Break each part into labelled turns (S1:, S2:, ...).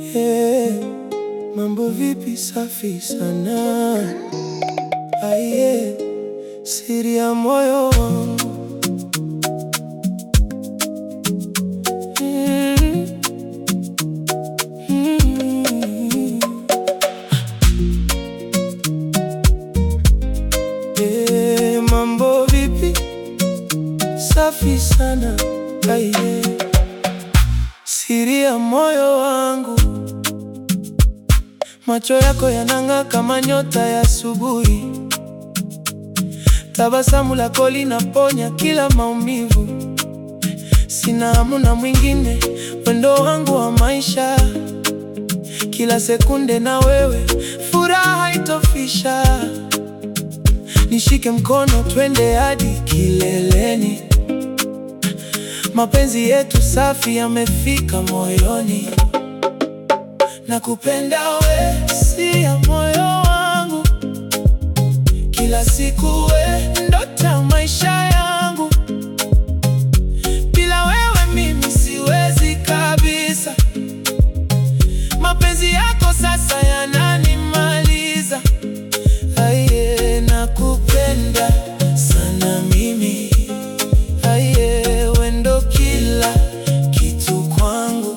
S1: Hey, mambo vipi? Safi sana. Aye, siri ya moyo wangu Mm, mm. Hey, mambo vipi? Safi sana. Aye, siri ya moyo wangu Macho yako yanang'aa kama nyota ya asubuhi, tabasamu lako linaponya kila maumivu. Sina hamu na mwingine, wendo wangu wa maisha, kila sekunde na wewe, furaha itofisha. Nishike mkono, twende hadi kileleni, mapenzi yetu safi yamefika moyoni. Nakupenda we, si ya moyo wangu, kila siku we, ndoto ya maisha yangu. Bila wewe mimi siwezi kabisa, mapenzi yako sasa yananimaliza. Aiye, nakupenda sana mimi, aiye, we ndo kila kitu kwangu.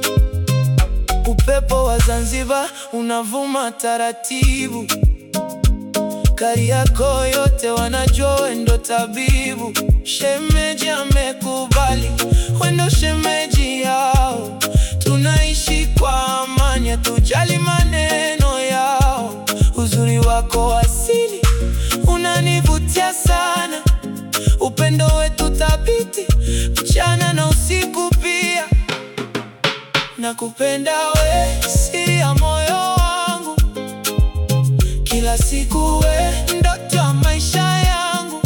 S1: Upepo wa Zanzibar unavuma taratibu, Kariakoo yote wanajua we ndo tabibu. Shemeji amekubali, we ndo shemeji yao. Tunaishi kwa amani, hatujali maneno yao. Uzuri wako asili unanivutia sana, upendo wetu thabiti, mchana na usiku pia. Nakupenda we, siri ya moyo wangu, kila siku we, ndoto ya maisha yangu.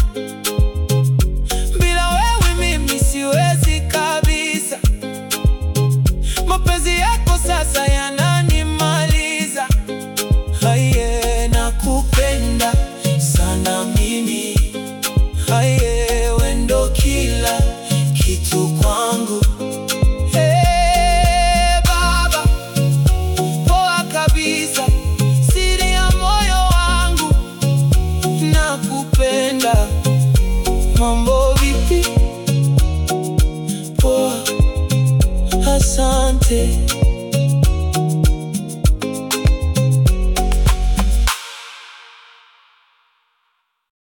S1: Bila wewe mimi siwezi kabisa, mapenzi yako sasa yananimaliza. Haiye, nakupenda sana mimi, haiye, we ndo kila kitu kwangu. Hey, baba, poa kabisa, siri ya moyo wangu, nakupenda. Mambo vipi? Poa, asante.